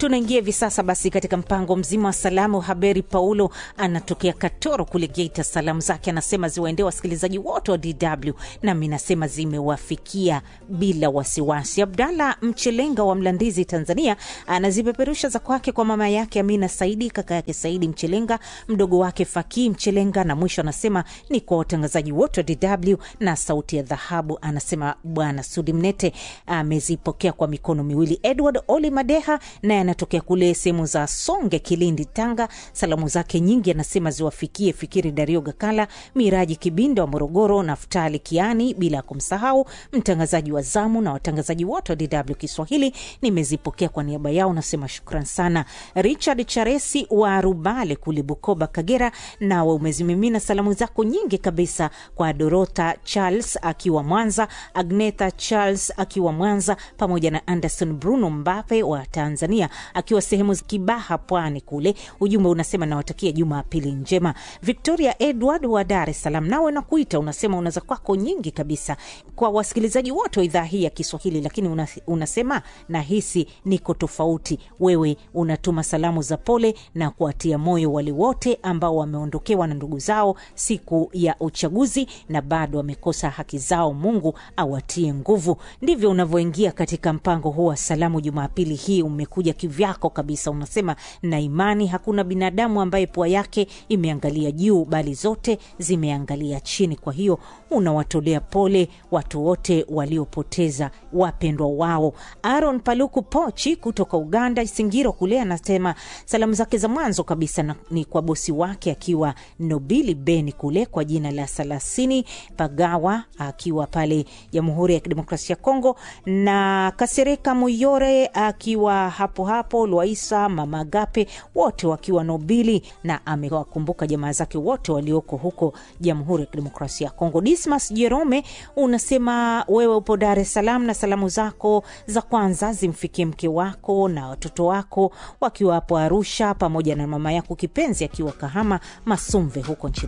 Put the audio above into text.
Tunaingia hivi sasa basi katika mpango mzima wa salamu. Haberi Paulo anatokea Katoro kule Geita. Salamu zake anasema ziwaendee wasikilizaji wote wa DW, nami nasema zimewafikia bila wasiwasi. Abdalla Mchelenga wa Mlandizi, Tanzania, anazipeperusha za kwake kwa mama yake Amina Saidi, kaka yake Saidi Mchelenga, mdogo wake Fakii Mchelenga, na mwisho anasema ni kwa watangazaji wote wa DW na Sauti ya Dhahabu. Anasema Bwana Sudi Mnete amezipokea kwa mikono miwili. Edward Oli Madeha naye anatokea kule sehemu za Songe, Kilindi, Tanga. Salamu zake nyingi anasema ziwafikie Fikiri Dario Gakala, Miraji Kibinda wa Morogoro, Naftali Kiani, bila ya kumsahau mtangazaji wa zamu na watangazaji wote wa DW Kiswahili. Nimezipokea kwa niaba yao, nasema shukran sana. Richard Charesi wa Rubale kule Bukoba, Kagera, nawe umezimimina salamu zako nyingi kabisa kwa Dorota Charles akiwa Mwanza, Agneta Charles akiwa Mwanza, pamoja na Anderson Bruno Mbape wa Tanzania akiwa sehemu za Kibaha, Pwani kule. Ujumbe unasema nawatakia Jumapili njema. Victoria Edward wa Dar es Salaam, nawe nakuita, unasema unaza kwako nyingi kabisa kwa wasikilizaji wote wa idhaa hii ya Kiswahili, lakini una, unasema nahisi niko tofauti. Wewe unatuma salamu za pole na kuwatia moyo wale wote ambao wameondokewa na ndugu zao siku ya uchaguzi na bado wamekosa haki zao. Mungu awatie nguvu. Ndivyo unavyoingia katika mpango huu wa salamu Jumapili hii. Umekuja kivyako kabisa, unasema na imani hakuna binadamu ambaye pua yake imeangalia juu, bali zote zimeangalia chini. Kwa hiyo unawatolea pole watu wote waliopoteza wapendwa wao. Aaron Paluku Pochi kutoka Uganda, Isingiro kule, anasema salamu zake za mwanzo kabisa na, ni kwa bosi wake akiwa Nobili Beni kule kwa jina la Salasini Pagawa akiwa pale Jamhuri ya Kidemokrasia ya Kongo, na Kasereka Muyore akiwa hapo hapo Lwaisa, Mama Agape wote wakiwa Nobili, na amewakumbuka jamaa zake wote walioko huko Jamhuri ya Kidemokrasia ya Kongo. Dismas Jerome unasema wewe upo Dar es Salaam na salamu zako za kwanza zimfikie mke wako na watoto wako wakiwa hapo Arusha, pamoja na mama yako kipenzi akiwa Kahama Masumve huko nchini